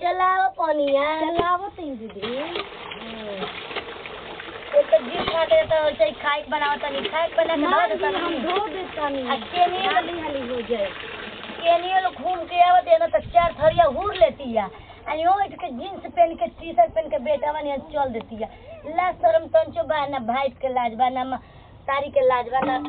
चलाओ पनिया चलावो तीन दीदी एक तो जीप काटे तो ऐसे ही खाए के बनाओ तनी खाए के बना के मान धो दी देता हम धो देतानी आ केनियो हाली हाली हो जाए केनियो लोग घूम के आवत है ना तो चार थरिया हुर लेती है आ यो इट के जींस पहन के टी शर्ट पहन के बेटा बन यहाँ चल देती है ला शर्म तंचो बा ना भाई के लाज बा ना म- तारी के लाज बा ना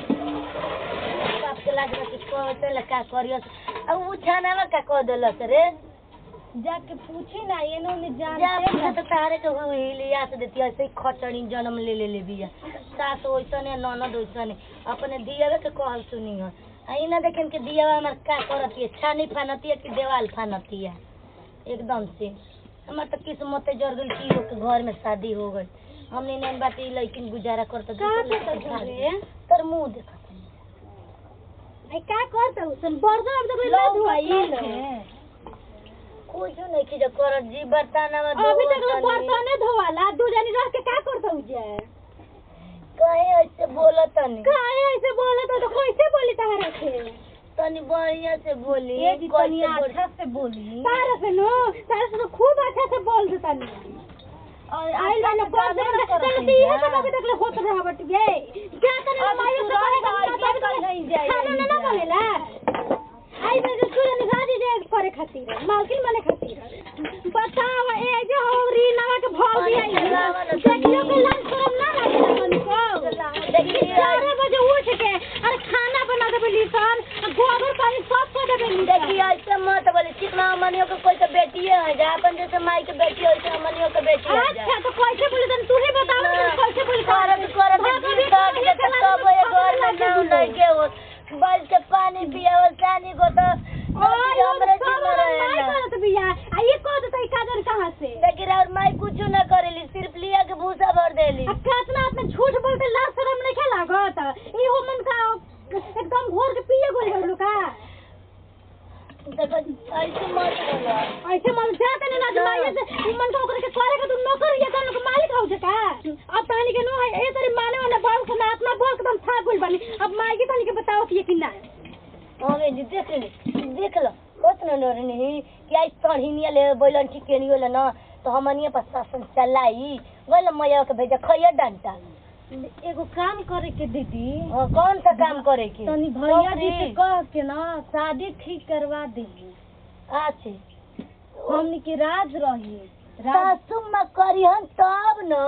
बाप के लाज बा कुछ कहते ला का करियो अब उ छानावा का कह देलस रे जाके पूछी ना ये नो जा जानते पूछे ना तो तारे के हुई लिया से देती है ऐसे ही खचड़ी जन्म ले ले ले बिया सास वैसने ननद वैसने अपने दियावे के कहल सुनी है आ ई ना देखें कि दियावा हमार का करती है छानी फानती है कि देवाल फानती है एकदम से हमार तो किस्मत जर गई कि लोग के घर में शादी हो गई हमने नहीं बात लेकिन गुजारा करते का करता रे तर मुंह देखत आई का करता उसन बर्तन अब तो लो धुआ भाई कुछ नहीं की जो करत जी बर्तन अभी तक लोग बर्तने धोवाला दू जनी रह के का करता उजे कहे ऐसे बोलत तनी काहे ऐसे बोले तो कैसे बोली तारा के तनी बढ़िया से बोली ये जी तनी कैसे बोली? अच्छा से बोली तारा से नो तारा से तो खूब अच्छा से बोल देता नी और आइल वाला बोल दे तने तो ये सब अभी तक ले होत रहा बट ये क्या करे अब मायो तू से रह करे जा, ये नहीं जाए, खाना ये ना नहीं बनेला आई मैं जो सुन राजी जे करे खातिर मालकिन बने खातिर बताओ ए जो होरी नवा के भौल दिया चलावा ना देखियो के लाज शरम ना लागे तनको देखिए चार बजे उठ के अरे खाना बना देबे लिसन गोबर पानी सब को देबे लिसन देखिए ऐसे मत बोली कितना अमनियों के कोई तो बेटिए है जा अपन जैसे माई के बेटी है वैसे अमनियों के बेटी है जा अच्छा तो कैसे बोले तन तू ही बताओ ना कैसे बोले करत करत जीव काट के तो सब ये घर में नाव नहीं के हो बल के पानी पिया वो सानी को तो नौकरी हमरे जिम्मे रहेला करत बिया आ ये कह देतै काजर कहां से लेकिन और माई कुछ न करेली सिर्फ लिया के भूसा भर देली आ कितना आदमी झूठ बोलते लाज शरम नहीं खेला लागत ई हो मन का एकदम घोर के पिए गोल गइल का देखो ऐसे मत बोलो ऐसे मन जाते नहीं ना जमाइए से ई मन का ओकरे के करे के तू नौकर ये तन के मालिक हो का अब तानी के नो है ए तरी माने वाला बाल से ना अपना बोल के तुम था गोल बनी अब माई के तानी के बताओ कि ये कि ना हमें जी देख ली देख लो उतना डर नहीं कि आई सढ़िनिया ले बोलन चिकेनियो ले ना तो हमनिए पर शासन चलाई बोल मैया के भेजा खैया डंटा एगो काम करे के दीदी हाँ, कौन सा काम करे के तनी भैया जी से नौकरी? कह के ना शादी ठीक करवा दीजिए अच्छे हमनी के राज रही राज सासू माँ करिहन तब न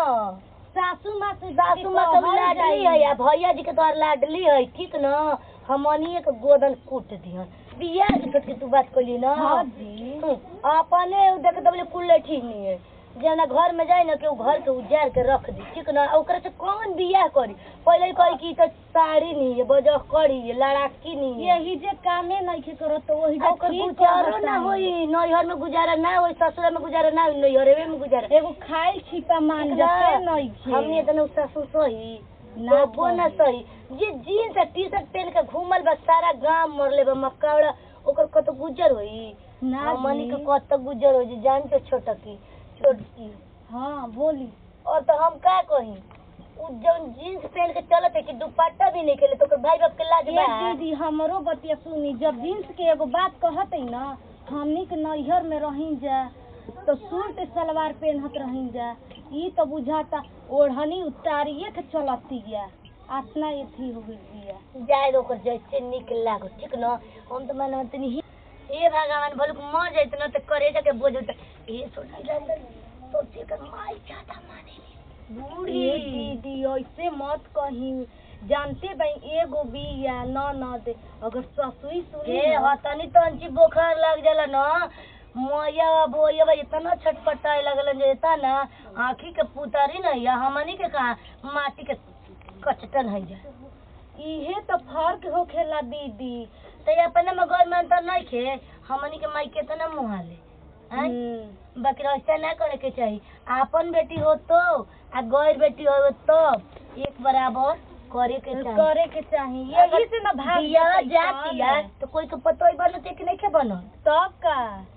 सासू माँ से सासू माँ तो कहल लाडली जाई। है या भैया जी के तो लाडली है ठीक न हमनिए के गोदन कूट दिहन बिया के के तू बात कली ना हाँ जी हम्म, अपने उ देख दबले कुल्ले ठीक नहीं है जना घर में जाए ना के उ घर के उजाड़ के रख दी ठीक ना ओकरा से कौन बियाह करी पहले ही कही कि ई तो साड़ी नहीं है बजह करी है लड़ाकी नहीं है यही जे कामे नहीं के करो तो वही आ ओकर गुजारो ना होई नैहर में गुजारा ना होई ससुर में गुजारा ना होई नैहरवे में गुजारा एगो खाइल छिपा मान ठीक ना? जते नहीं छे हमने तो ससुर सही ना ना वो ना सही जे जीन्स टी शर्ट पहन के घूमल बा सारा गांव मरले बा मक्कावड़ा ओकर कत गुजर होई ना हमनी जी। के कत गुजर होई जे जान तो छोटकी छोटकी हाँ बोली और तो हम का कही उ जौन जीन्स पहन के चलत है कि दुपट्टा भी नहीं खेले तो ओकर भाई बाप के लाज ये बा दीदी हमरो बतिया सुनी जब जींस के एगो बात कहत है ना हमनी के नैहर में रही जा तो सूट सलवार पहनत रही जा ई तो बुझाता ओढ़नी उतारिए के चलती गया आतना एथी हो गई बिया जाए दो ओकर जैसे निक लागो ठीक न हम तो माने तनी ही ए भगवान भलुक मर जाइत न त करे जाके बोझ त ए सोची सोचे कर माई ज्यादा माने बूढ़ी ये दीदी ऐसे मत कही जानते भाई एगो बिया न न दे अगर ससुई सुनी ए ना, हतनी तंची बुखार लग जाला न मोया बोया बा इतना छटपटाए लगलन जे ता ना आँखी के पुतारी नहीं या हमनी के कहा माटी के कचटन है जा इहे तो फर्क होखेला दीदी तो ये अपने में घर में अंतर नहीं खे हमनी के माई केतना मुहाले हैं हम्म। बाकी ऐसा ना करे के चाहिए आपन बेटी हो तो आ गैर बेटी हो तो एक बराबर करे के चाहिए करे के चाहिए यही से ना भाग दिया जाते जाती है कौन तो कोई के पतो ही बनते कि नहीं के बनल तब का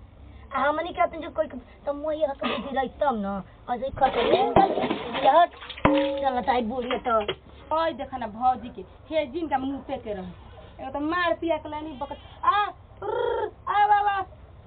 आ हमनी कहते जो कोई के तो मोये हक बुद्धि रही तब न ऐसे खटे हट चलत आई बूढ़ी तो ओय देखा ना भौजी के हे जिनका मुंह पे के रहे एगो तो मार पिया के लेनी बकत आ उर्र, आ बाबा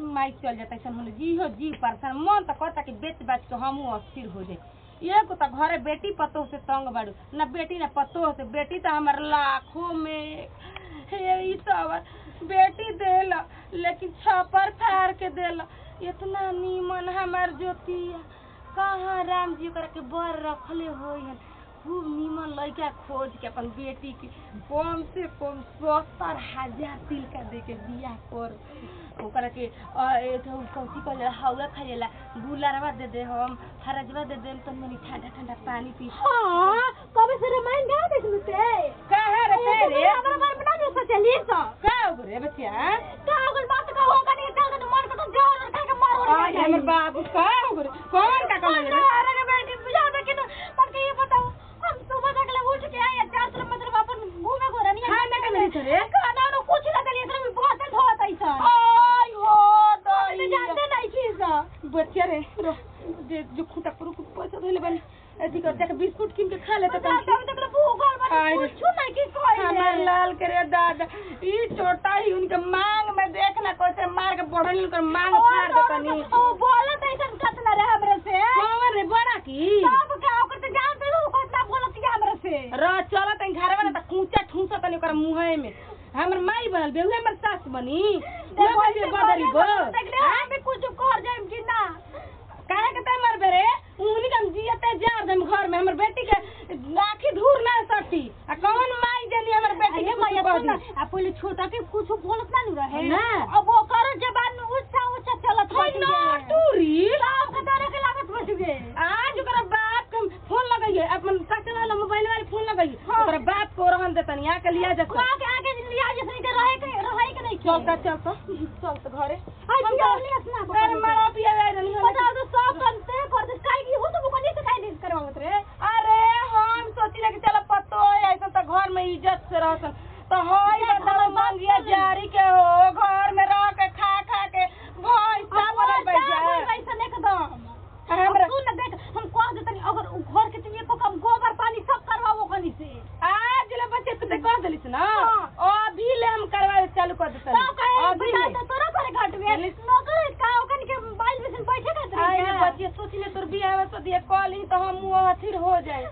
माई चल जाता ऐसा होने जी हो जी परेशान मन तो कहता कि बेच बाच के हमहू अस्थिर हो जाए एगो तो घरे बेटी पतोह से तंग बाड़ू ना बेटी ना पतोह से बेटी तो हमार लाखों में हे ई सब बेटी देल लेकिन छपर फाड़ के देल इतना नीमन हमार ज्योतिया कहाँ राम जी ओकरा के बर रखले होई खूब नीमन लड़का खोज के अपन बेटी के कम से कम सत्तर हजार तिल का दे के बियाह कर ओकरा के अ, ए तो कौची कहले हौला खाइला गुलारवा दे दे हम फरजवा दे दे तो मनी ठंडा ठंडा पानी पी हाँ कभी से रामायण गा देख लुते का है रे तेरे हमरा बारे बना दे सचली तो का हो रे बच्चा का अगर बात का होगा नहीं चल तो मन को तो जाओ और का मारो आज हमर बाबू का हो रे कौन का कहले रे अरे के बेटी बुझा दे कि पर के ये बताओ हम सुबह तक ले उठ के आए चार तरफ मतलब अपन घूमे को रनी खाना का नहीं थे रे खाना नो कुछ ना दे इसमें भी बहुत धोत ऐसा आय हो तो दई जानते नहीं चीज बच्चा रे रो जे जो खुटा पर कुछ पैसा धइले बन अथी कर जाके बिस्कुट किन के खा लेता तो तन तब तक ले भूगोल आय बन रे। कुछ नहीं की कोई हमार लाल करे दादा ई छोटा ही उनके मांग में देखना कैसे मार के बढ़ल उनकर मांग फाड़ देतनी ओ बोलत ऐसा कत ना रे हमरे से कौन रे बड़ा की सब का ओकर तो जानते हो कितना बोलत है हमरे से र चल तन घरवा ना त कूचा ठूसा तनी ओकर मुंहे में हमर माई बनल बेहुए हमर सास बनी वो बजे बदरी गो हम भी कुछ कर जाएम कि ना काहे के ते मर बेरे उहनी के हम जियते जार दम घर में हमर बेटी के आखी धूर ना सटी आ कौन माई जनी हमर बेटी के अरे मैया कुछ सुन ना बदी आ पहले छोटा के कुछ बोलत ना नु रहे ना। अब वो कर जबान में ऊंचा ऊंचा चलत हाय बैठ ना गए टूरी सब के तरह के लागत बैठ गए आज ओकरा बाप के हम फोन लगाइए अपन काटे वाला मोबाइल वाले फोन लगाइए हाँ। ओकरा बाप को रहन देतनी आके लिया जा वहां के आगे लिया जैसे के रहे के रहे के नहीं चल त चल त चल त घरे हाय पिया लिया सुना अरे मारा पिया आइ रहनी हम। बता दो सब बनते कर दे काई की हो तो वो नहीं से काई नहीं करवावत रे अरे हम सोची कि चलो पतो है ऐसा तो घर में इज्जत से रहसन तो हई बताओ मंगिया जारी के हो घर में रह के खा खा के भैंस का बनल बैठ जाए ऐसा एकदम हमरा सुन ना देख हम कह देतनी अगर उ घर के तुम एको कम गोबर पानी सब करवाओ कनी से आज ले बच्चे तू कह देलिस ना हाँ। अभी ले हम करवाए चालू कर देते सब कहे अभी बिना ले तो तोरा करे घट में चलिस। नौकर का ओकन के मोबाइल में से बैठे का आई ले बच्चे सोची ले तोर बियाह में सदिए कॉलिंग तो हम वो हथिर हो जाए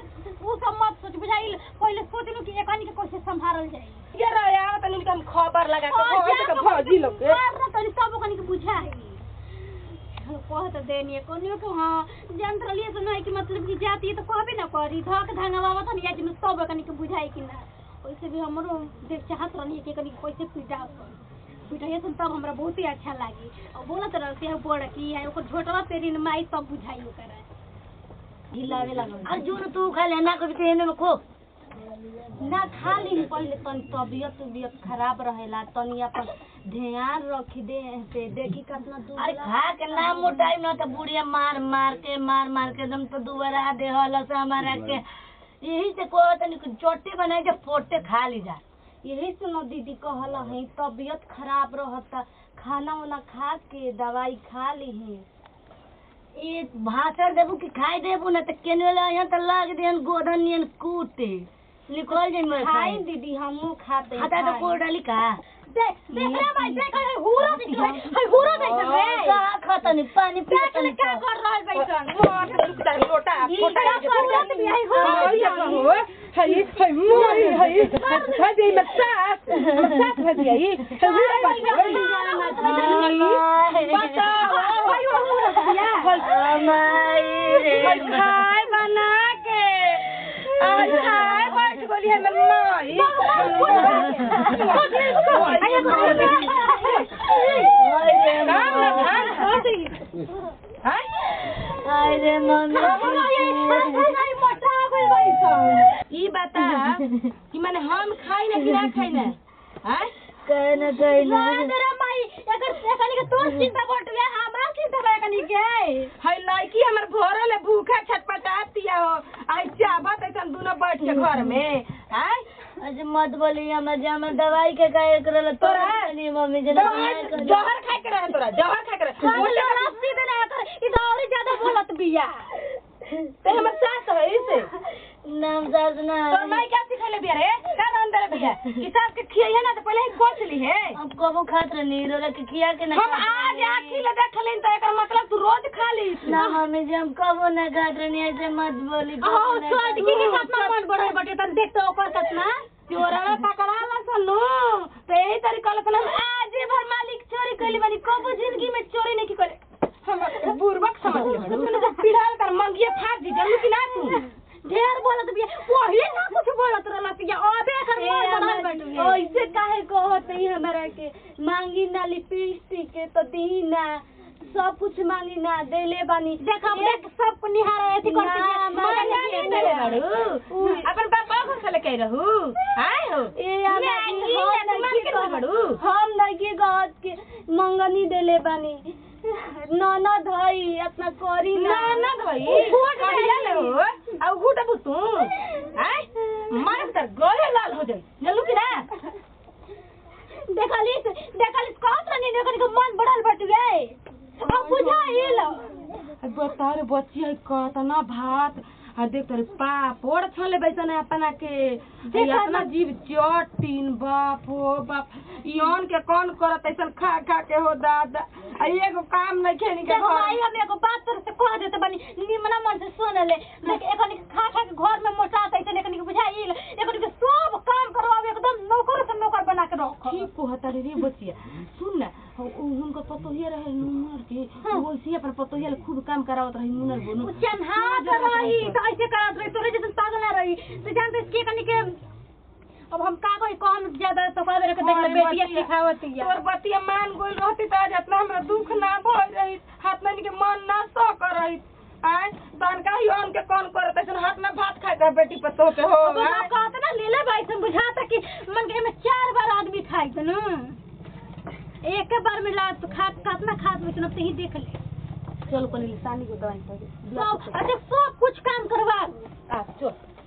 उ सब मत सोच बुझाइल पहले सोच लो कि एकनी के कैसे संभालल जाए ये रहे आवत तनी हम खबर लगा के भौजी के भौजी लोग के मार ना तनी सब ओकनी के बुझाई कह तो देनी कोनियो के हां जान रहलिए से नहीं कि मतलब कि जाती है तो कहबे ना करी धक धंगवावत हन या जिन सब ओकनी के बुझाई कि ना वैसे भी हमरो देख चाहत रहनी कि कनी कैसे पिटाव पिटाइए सुन तब हमरा बहुत ही अच्छा लागी और बोलत रहते है बड़ की है ओकर झोटवा तेरी न माई तब बुझाई ओकरा हिलावे लागल अर्जुन तू खा ले ना कभी तेने में खो ना खा ली पहले तनी तबियत उबियत खराब रहेला तनी अपन ध्यान रखी दे पे देखी कितना दूर अरे खा के ना मोटाई ना तो बुढ़िया मार मार के मार मार के एकदम तो दुबारा दे हल से हमारा के यही से को तनी कुछ चोटी बनाए के फोटे खा ली जा यही सुनो दीदी कहला है तबियत खराब रहता खाना वाना खा के दवाई खा ली है ये भाषण देबू कि खाई देबू ना तो केने वाला यहाँ तो लाग दियन गोधन नियन कूटे निकल जाई मैं खाई दीदी हमू खाते खाता तो खाई। कोड़ डाली का देख देख रे भाई देख रे हुरो देख रे हाय हुरो देख रे का खाता नहीं पानी पी देख ले क्या कर रहल बैठन लोटा ई क्या कर रहल भी है हुरो हई कहो हई हई मोरी हई हई दे मत सास सास भज गई खाए बना के आज खाए बैठ गोली हमर माई काम ना धान हाय अरे मम्मी ई बता कि माने हम खाई ना कि ना खाई ना हैं कहे न कहे न हई लड़की हमर भोरे ले भूखा छटपटातिया हो आई चाबत ऐसन दोनों बैठ के घर में हैं अच्छा मत बोली हम जमा दवाई के काहे करल तोरा? नहीं मम्मी जना जहर जहर खाए के रहे तोरा जहर खाए के रहे ते हमर सास है इसे नाम सास ना तो मैं क्या सिखले बिया रे का अंदर बिया कि सास के खियाई है ना तो पहले ही पोछ ली है अब कबो खात रहनी रोला के खिया के ना हम आज आखी ले देख लेन तो एकर मतलब तू रोज खा ली ना मम्मी जी हम कबो ना खात रहनी ऐसे मत बोली ओ छोटकी के साथ में मन बढ़ल बटे तन देख तो ओकर कितना चोरा पकड़ा ला सनु तो यही तरीका ले आज भर मालिक चोरी कइली बनी कबो जिंदगी में चोरी नहीं की करे हम बुरबक समझ ले तूने तो पिढ़ाल कर मंगिए फाड़ दी जल्दी कि ना तू ढेर बोलत बिया पहिले ना कुछ बोलत रहलस या अबे एकर मन बढ़ल बटे ऐसे काहे कहत है हमरा के मांगी ना लिपस्टिक के तो दी ना सब कुछ मांगी ना देले बानी देख हम देख सब निहार एथी करते ना, मैं नहीं देले बाड़ू अपन पापा घर से लेके रहू आए हो ए आमा मैगी जी, हम या तू नहीं मार्केट में बाड़ू हम नहीं गहत के मंगनी देले बानी ननद हई अपना करी ना ननद भई कहिया ले हो अब घुट बुतू आए मार तर गले लाल हो जाई जल्लू कि ना देखलिस देखलिस कहत रहनी देखनी के मन बढ़ल बट गए अब बुझाइल बता रे बच्ची है कतना भात आ देख तोरे पापड़ छले बैसन है अपना के देखा इतना ना। जीव चटीन बाप हो बाप इवन के कौन करत ऐसन खा खा के हो दादा आ एगो काम नहीं खेनी के देख भाई घर हम एगो बात तोर से कह देते बनी निमना मन से सुन ले देख एकनी के खा खा के घर में मोटा तैसे एकनी के बुझाइल एकनी के सब काम करवावे एकदम नौकर से नौकर बना के रख ठीक को हता रे बचिया सुन ना उ- उ- हुनकर पतोहिया रहे नुनर के वैसे अपन पतोहिया ले खूब काम करावत रही नुनर बोनु चन्हात रही तो ऐसे करत रही तोरे जैसे पागल ना रही तो जानते के कनी के अब हम का कोई कम ज्यादा तो कह देरे के देख ले अरे बेटिया बचिया, सिखावत तोर बतिया मान गोल रहती त आज इतना हमरा दुख ना भइल रही हाथ में के मन ना सो कर रही आय तन का ही ऑन के कौन करत ऐसन हाथ में भात खाए का बेटी पतो के हो अब हम कहते ना ले ले भाई तुम बुझाता कि मन के में चार बार आदमी खाई तो ना एक बार में ला तो खा कितना खात में तो ही देख ले चल कोनी लिसानी को दवाई कर सब अच्छा सब कुछ काम करवा आ चल